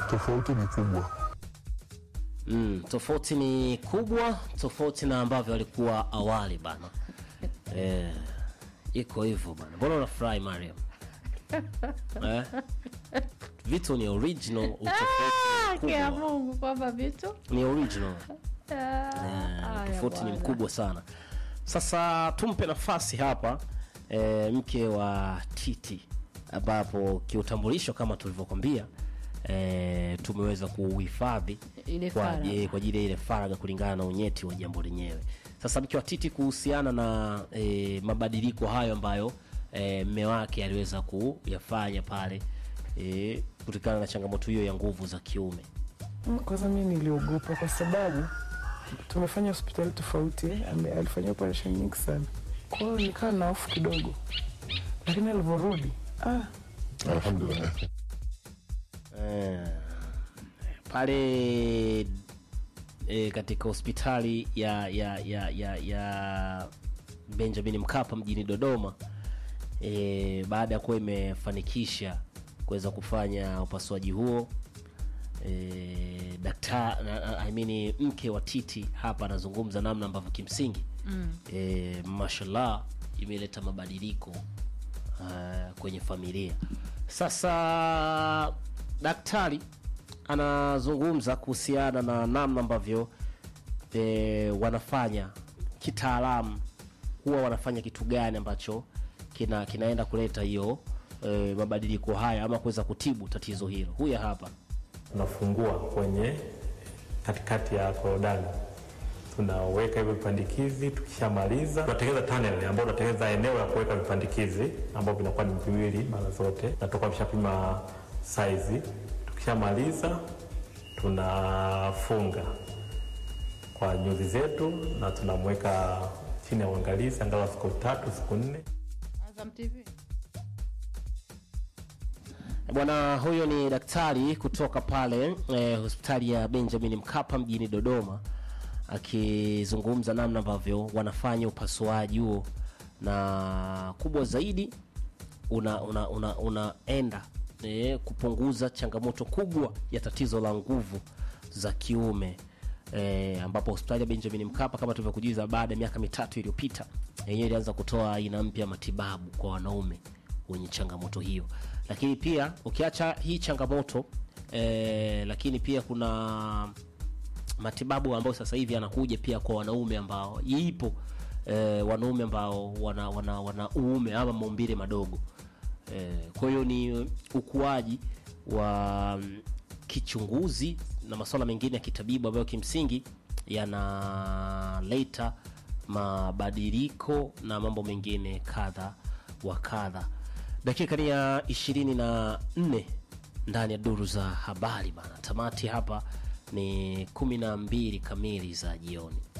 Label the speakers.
Speaker 1: Tofauti ni kubwa.
Speaker 2: Mm, tofauti ni kubwa, tofauti na ambavyo alikuwa awali bana. Eh, iko hivyo bana. Mbona unafurahi Mariam? eh? Vitu ni original, utofauti ni
Speaker 3: Kia
Speaker 2: mkubwa.
Speaker 3: Mungu kwamba vitu
Speaker 2: Ni original.
Speaker 3: Ah, haya
Speaker 2: tofauti ni
Speaker 3: bwana.
Speaker 2: mkubwa sana. Sasa tumpe nafasi hapa e, mke wa Titi, ambapo kiutambulisho kama tulivyokwambia e, tumeweza kuuhifadhi
Speaker 3: Ile
Speaker 2: kwa
Speaker 3: faragha.
Speaker 2: je- kwa ajili ya ile faragha kulingana na unyeti wa jambo lenyewe. Sasa mke wa Titi kuhusiana na e, mabadiliko hayo ambayo e, mme wake aliweza kuyafanya pale e, kutokana na changamoto hiyo ya nguvu za kiume.
Speaker 4: Mm, Kwanza mi niliogopa kwa sababu tumefanya hospitali tofauti, ame- alifanyia operation nyingi sana, kwa hiyo nikawa na hofu kidogo, lakini alivyorudi ah,
Speaker 1: Alhamdulillah.
Speaker 2: Eh, pale e, katika hospitali ya ya ya ya, ya Benjamin Mkapa mjini Dodoma e, baada ya kuwa imefanikisha kuweza kufanya upasuaji huo e, daktari I mean, mke wa Titi hapa anazungumza namna ambavyo kimsingi mm. e, mashallah imeleta mabadiliko uh, kwenye familia. Sasa daktari anazungumza kuhusiana na namna ambavyo e, wanafanya kitaalamu, huwa wanafanya kitu gani ambacho kina kinaenda kuleta hiyo e, mabadiliko haya ama kuweza kutibu tatizo hilo. Huyu hapa
Speaker 5: tunafungua kwenye katikati ya korodani, tunaweka hivyo vipandikizi. Tukishamaliza tunatengeneza tunnel ambayo tunatengeneza eneo la kuweka vipandikizi ambao vinakuwa ni viwili mara zote, na tutakuwa tushapima saizi. Tukishamaliza tunafunga kwa nyuzi zetu na tunamweka chini ya uangalizi angalau siku tatu siku nne.
Speaker 3: Azam TV.
Speaker 2: Bwana huyo ni daktari kutoka pale eh, hospitali ya Benjamin Mkapa mjini Dodoma akizungumza namna ambavyo wanafanya upasuaji huo, na kubwa zaidi una una, una, unaenda eh, kupunguza changamoto kubwa ya tatizo la nguvu za kiume eh, ambapo hospitali ya Benjamin Mkapa kama tulivyokujuza, baada ya miaka mitatu iliyopita yenyewe ilianza kutoa aina mpya ya matibabu kwa wanaume wenye changamoto hiyo, lakini pia ukiacha hii changamoto eh, lakini pia kuna matibabu ambayo sasa hivi yanakuja pia kwa wanaume ambao ipo eh, wanaume ambao wana, wana, wana uume ama maumbile madogo eh, kwa hiyo ni ukuaji wa mm, kichunguzi na masuala mengine ya kitabibu ambayo kimsingi yanaleta mabadiliko na mambo mengine kadha wa kadha. Dakika ni ya ishirini na nne ndani ya duru za habari bana. Tamati hapa ni kumi na mbili kamili za jioni.